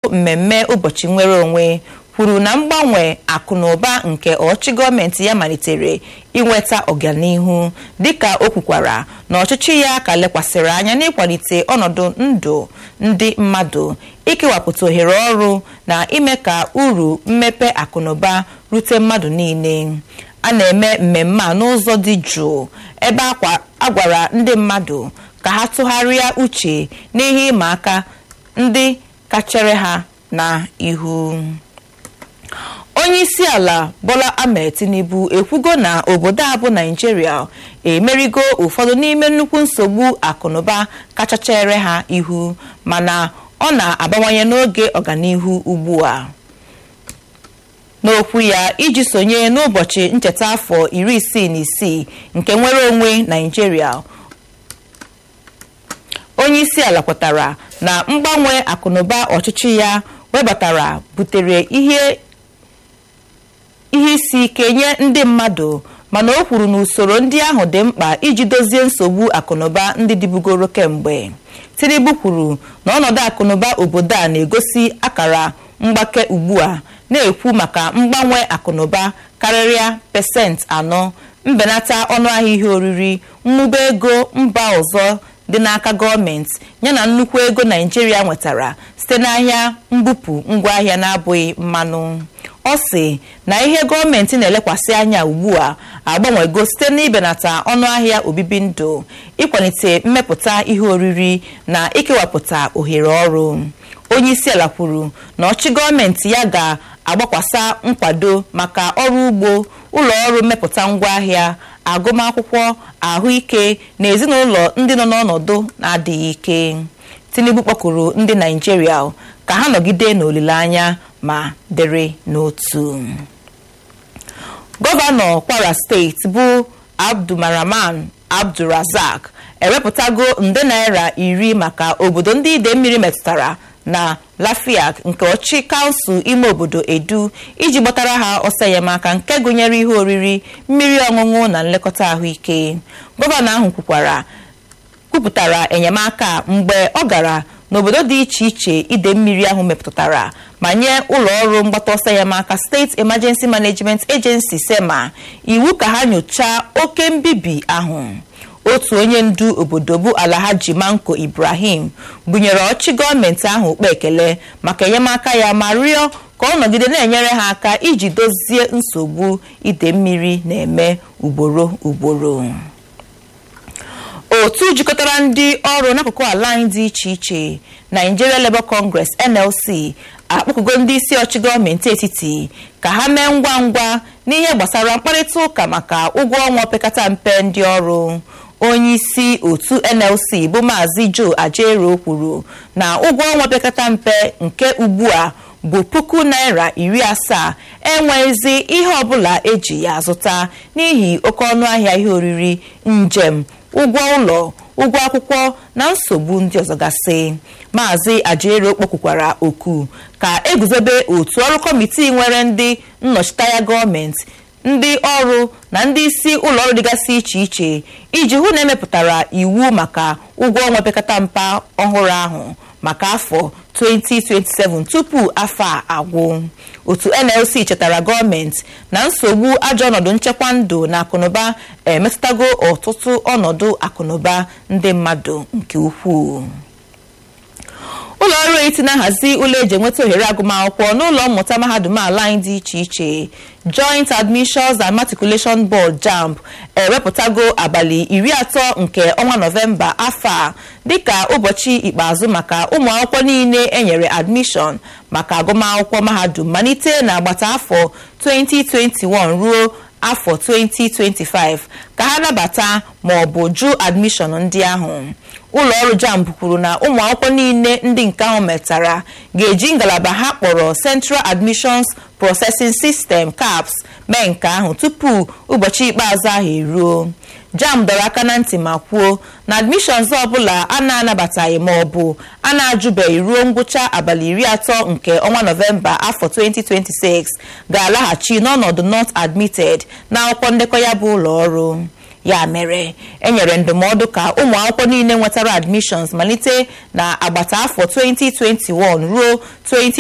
mmemme ụbọchị nnwere onwe kwuru na mgbanwe akụ na ụba nke ọchịchị gọọmenti ya malitere inweta ọganihu dịka o kwukwara na ọchịchị ya ka lekwasịrị anya n'ịkwalite ọnọdụ ndụ ndị mmadụ ikewapụta ohere ọrụ na ime ka uru mmepe akụnụba rute mmadụ niile a na-eme mmemme a n'ụzọ dị jụụ ebe a gwara ndị mmadụ ka ha tụgharịa uche n'ihe ịma aka ndị kachere ha na ihu onye isi ala bola ahmed tinubu ekwugo na obodo a bụ naijiria emerigo ụfọdụ n'ime nnukwu nsogbu akụnụba kacha chere ha ihu mana ọ na-abawanye n'oge ọganihu ugbu a n'okwu ya iji sonye n'ụbọchị ncheta afọ iri isii na isii nke nwere onwe naijiria onye isi ala kwetara na mgbanwe akụnụba ọchịchị ya webatara butere ihe ihe isi ike nye ndị mmadụ mana o kwuru na usoro ndị ahụ dị mkpa iji dozie nsogbu akụnụba ndị dịbugoro kemgbe tinubu kwuru na ọnọdụ akụnụba obodo a na-egosi akara mgbake ugbu a na-ekwu maka mgbanwe akụnụba karịrịa pesentị anọ mbenata ọnụahịa ihe oriri mmụba ego mba ọzọ dị n'aka gọọmenti yana nnukwu ego naijiria nwetara site n'ahịa mbupụ ngwaahịa na-abụghị mmanụ ọ sị na ihe gọọmenti na-elekwasị anya ugbu a agbanwego site n'ibenata ọnụahịa obibi ndụ ịkwalite mmepụta ihe oriri na ikewapụta ohere ọrụ onye isi ala kwuru na ọchị gọọmenti ya ga-agbakwasa nkwado maka ọrụ ugbo ụlọ ọrụ mmepụta ngwaahịa agụmakwụkwọ ahụike na ezinụlọ ndị nọ n'ọnọdụ na-adịghị ike tinubu kpọkụrụ ndị naijiria ka ha nọgide n'olileanya ma dere n'otu gọvanọ kwara steeti bụ abdulmaraman abdulrazak ewepụtago nde naira iri maka obodo ndị ide mmiri metụtara na lafiak nke ọchị kansụl ime obodo edu iji gbatara ha ọsọ enyemaka nke gụnyere ihe oriri mmiri ọṅụṅụ na nlekọta ahụike gọvanọ ahụ kwukwara kwupụtara enyemaka mgbe ọ gara n'obodo dị iche iche ide mmiri ahụ mepụtara ma nye ụlọ ọrụ mgbata ọsọ enyemaka steeti emergency management agency sema iwu ka ha nyochaa oke mbibi ahụ otu onye ndu obodo bụ alhaji manko ibrahim bunyere ọchị gọọmenti ahụ ukpe ekele maka enyemaka ya ma rịọ ka ọ nọgide na-enyere ha aka iji dozie nsogbu ide mmiri na-eme ugboro ugboro otu jikọtara ndị ọrụ n'akụkụ ala anyị dị iche iche Nigeria Labour Congress NLC akpọkụgo ndị isi ọchị gọọmenti etiti ka ha mee ngwa ngwa n'ihe gbasara mkparịta ụka maka ụgwọ ọnwa opekata mpe ndị ọrụ onye isi otu NLC bụ maazị Joe Ajero kwuru na ụgwọ ọnwa opekata mpe nke ugbu a bụ puku naira iri asaa enweghịzi ihe ọbụla eji ya azụta n'ihi oke ọnụ ahịa ihe oriri njem ụgwọ ụlọ ụgwọ akwụkwọ na nsogbu ndị ọzọ gasị maazị ajero kpọkwukwara oku ka eguzobe otu ọrụ kọmitii nwere ndị nnọchiteanya gọọmenti ndị ọrụ na ndị isi ụlọ ọrụ dịgasị iche iche iji hụ na emepụtara iwu maka ụgwọ ọnwa pekata mpa ọhụrụ ahụ maka afọ 2027 tupu afọ a agwụ otu nlc chetara gọọmenti na nsogbu ajọ ọnọdụ nchekwa ndụ na akụnụba emetụtago ọtụtụ ọnọdụ akụnụba ndị mmadụ nke ukwuu ụlọ ọrụ eti na-ahazi ụlọ eji enweta ohere agụmakwụkwọ n'ụlọ mmụta mahadum ala anyị dị iche iche joint admissions and matriculation board jamb ewepụtago abalị iri atọ nke ọnwa nọvemba afọ a dịka ụbọchị ikpeazụ maka ụmụ akwụkwọ niile enyere admission maka agụmakwụkwọ mahadum malite na agbata afọ 2021 ruo afọ 2025 ka ha nabata ma ọ bụ jụ admission ndị ahụ ụlọ ọrụ jamb kwuru na ụmụ akwụkwọ niile ndị nke ahụ metara ga-eji ngalaba ha kpọrọ Central Admissions Processing System CAPS mee nke ahụ tupu ụbọchị ikpeazụ ahụ eruo jamb dọrọ aka na ntị ma kwuo na admissions ọbụla a na-anabataghị ma ọ bụ a na-ajụbeghị ruo ngwụcha abalị iri atọ nke ọnwa nọvemba afọ 2026 ga-alaghachi n'ọnọdụ not admitted na akwụkwọ ndekọ ya bụ ụlọ ọrụ ya mere enyere ndụmọdụ ka ụmụ akwụkwọ niile nwetara admissions malite na agbata afọ 2021 ruo 20